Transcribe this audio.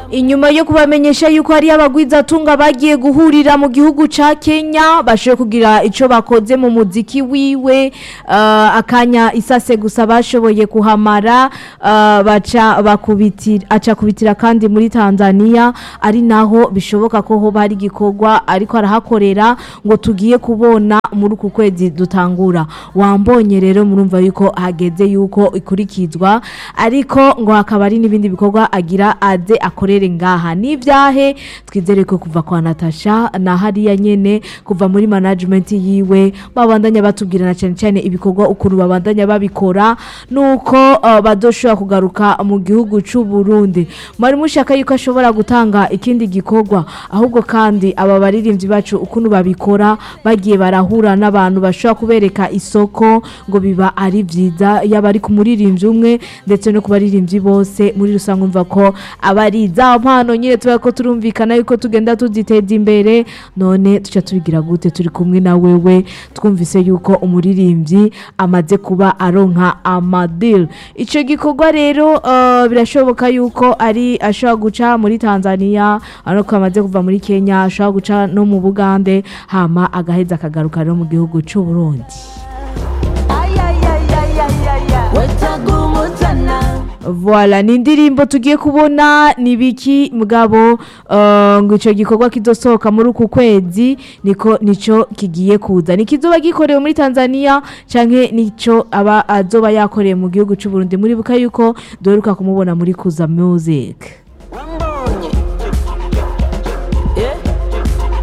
inyuma yo kubamenyesha yuko hari abagwizatunga bagiye guhurira mu gihugu ca Kenya bashoboye kugira ico bakoze mu muziki wiwe uh, akanya isase gusa bashoboye kuhamara uh, baca bakubitira aca kubitira kandi muri Tanzania ari naho bishoboka ko ho bari gikorwa ariko arahakorera ngo tugiye kubona muri uku kwezi dutangura wambonye rero murumva yuko hageze yuko ikurikizwa ariko ngo hakaba ari n'ibindi bikorwa agira aze akorere ngaha n'ivyahe twizere ko kuva kwa Natasha na hariya nyene kuva muri management yiwe babandanya batubwirana cyane cyane ibikorwa ukuntu babandanya babikora nuko uh, badoshobora kugaruka mu gihugu c'u Burundi mwari mushaka yuko ashobora gutanga ikindi gikorwa ahubwo kandi aba baririmbyi bacu ukuntu babikora bagiye barahura n'abantu bashobora kubereka isoko ngo biba ari vyiza yaba ari ku muririmbyi umwe ndetse no ku baririmbyi bose muri rusange umva ko aba ari za mpano nyine tuba ko turumvikana yuko tugenda tuziteza imbere none tuca tubigira gute turi kumwe na wewe twumvise yuko umuririmbyi amaze kuba aronka amadil ico gikorwa rero uh, birashoboka yuko ari ashobora guca muri Tanzania ariko amaze kuva muri Kenya ashobora guca no mu Bugande hama agaheza akagaruka rero mu gihugu c'u Burundi Voilà ni indirimbo tugiye kubona ni biki mugabo uh, ngo ico gikorwa kizosohoka muri uku kwezi niko nico kigiye kuza ni kizoba gikorewe muri Tanzania canke nico aba azoba yakoreye mu gihugu c'u Burundi muri buka yuko doheruka kumubona muri Kuza Music